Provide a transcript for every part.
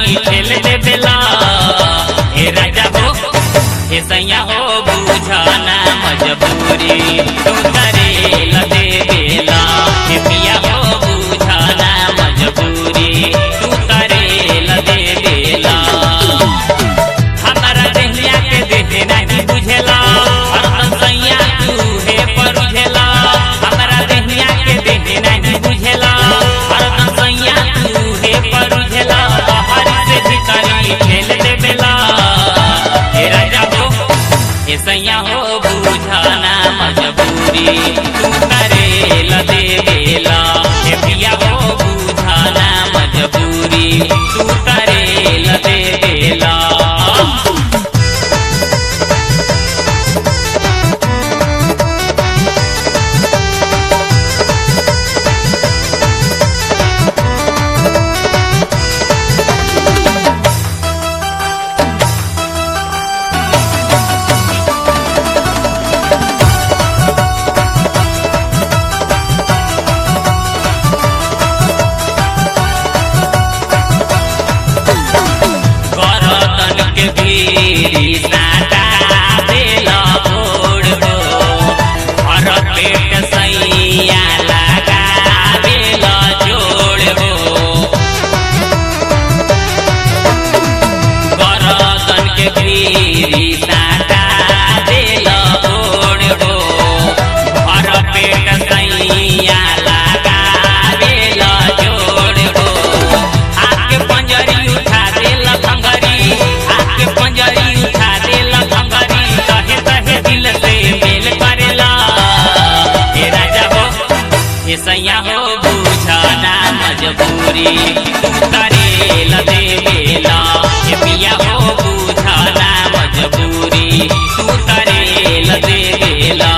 भिखारी ठेल दे बेला हे राजा हो हे सैया हो बुझाना मजबूरी तू करे लदे बेला हे पिया हो बुझाना मजबूरी तू करे लदे बेला हमारा देहिया के देहे नहीं बुझेला हरदम सैया तू हे परुझेला हमारा देहिया के देहे नहीं बुझेला हरदम सैया तू हे परुझेला बाहर से भिखारी खेल दे बेला हे राजा हो हे सैया हो बुझाना मजबूरी तू करे लदे बेला हे पिया हो बुझाना मजबूरी तू करे लदे बेला करतन के भीरी साटा देला ओढ़ हो हर पेट सैया लगा देला जोड़ हो करतन के भीरी साटा देला ओढ़ हो हर पेट सैया लगा देला जोड़ हो आके पंजरी उठा देला भंगरी आके पंजरी उठा देला भंगरी कहे कहे दिल से मेल करेला हे राजा हो हे सैया हो बुझाना मजबूरी तू करेला दे बेला हे पिया हो बुझाना मजबूरी तू करेला दे बेला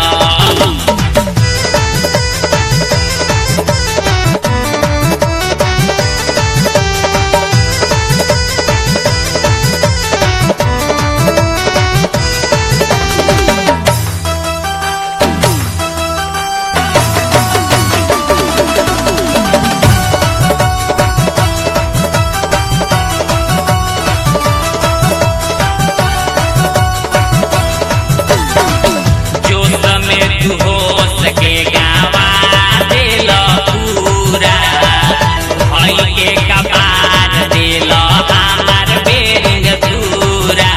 जो समय तू हो सके गावा देला पूरा भाई के कपार देला हमार बेरिंग पूरा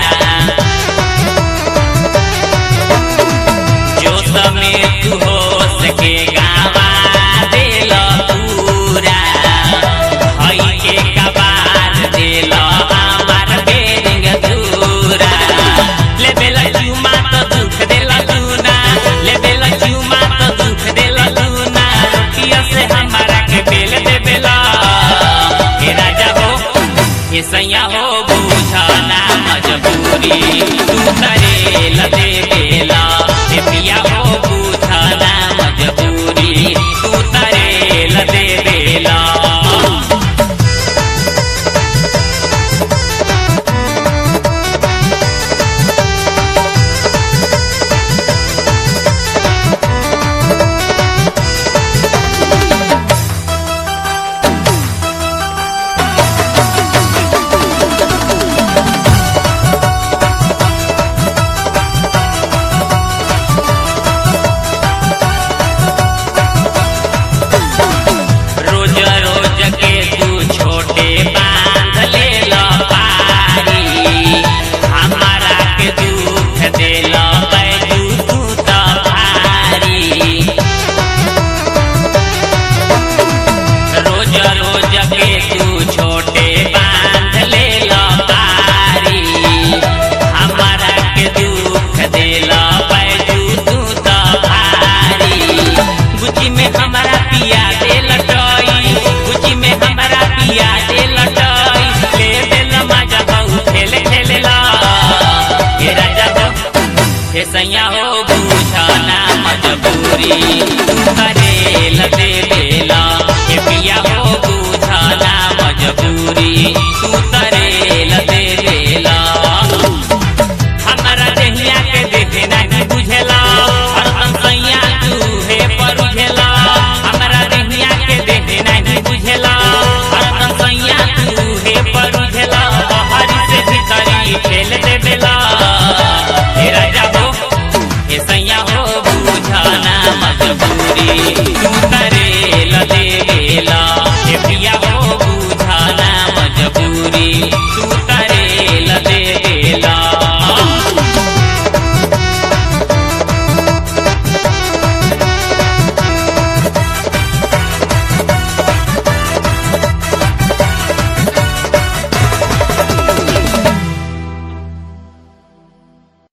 जो समय तू हो सके गावा देला पूरा भाई के कपार देला हमार बेरिंग पूरा ले बेला चुमा तो दुख देला लूना ले बेला चुमा तो दुख देला लूना रोटिया से हमारा के बेल दे बेला हे राजा हो हे सैया हो बुझाना मजबूरी तू करे लदे बेला